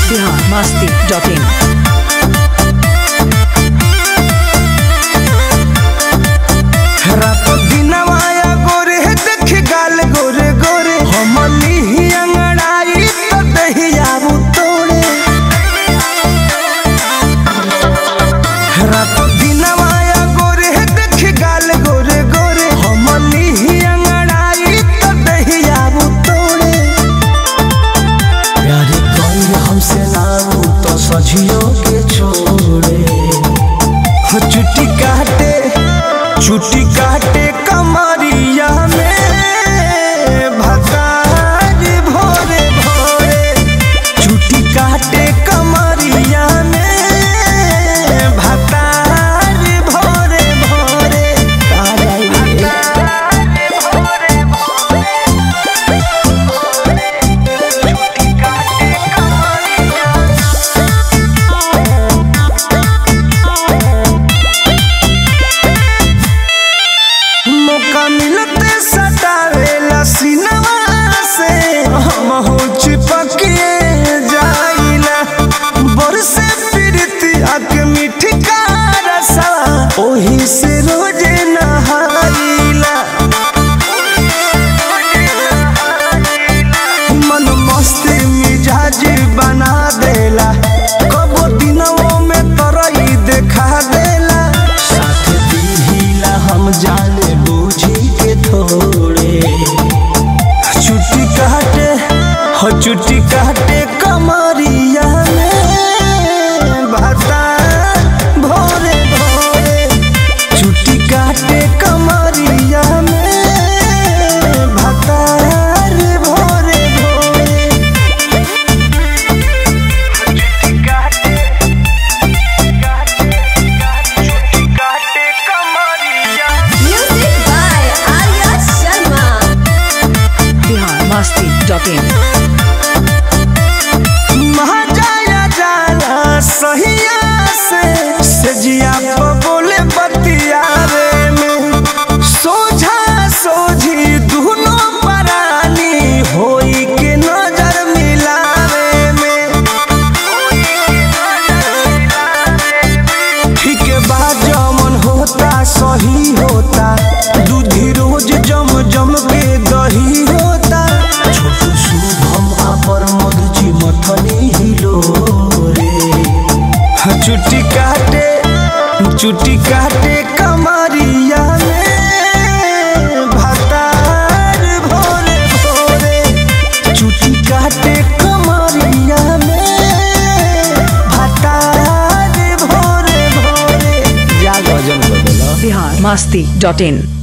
Bihar Masti dot इन रात दिनवाया गोरे देख गाल गोरे गोरे हमनी ही अंगड़ाई तो दहिया तोड़े रात दिनवाया गोरे देख गाल गोरे गोरे हमनी ही अंगड़ाई तो दहिया तोड़े प्यारे कोई हमसे नाम तो सजियो के छोड़े हो चुटी काटे चुटी काटे कमरिया में भतार भोरे भोरे चुटी काटे कमरिया में भतार भोरे भोरे मौका मिलते सटावेला सिनवा से हम हो चिपकिए जाइला बरसे प्रीति अक मीठी का रसा ओही से रोजे नहाइला मन मस्त मिजाज बना देला कबो दिनों में तरई देखा देला साथ दीहिला हम जाने बूझी के थोड़े छुट्टी काटे हो छुट्टी काटे कमरिया में भाता भोरे भोरे छुट्टी काटे कमरिया में भातार भोरे भोरे Music by Arya Sharma. Bihar Masti dot in महाजाया जाला सहिया से सजिया पे बोले बतियावे में सोझा सोझी दुनो परानी होई के नजर मिलावे में ठीक बा जमन होता सही होता दूधी रोज जम जम के दही होता छोटू शुभम अपर मधुची मथनी हिलो रे चुट्टी काटे चुट्टी काटे कमरिया में भतार भोरे भोरे चुट्टी काटे कमरिया में भतार भोरे भोरे जा गजन बदला बिहार मस्ती डॉट इन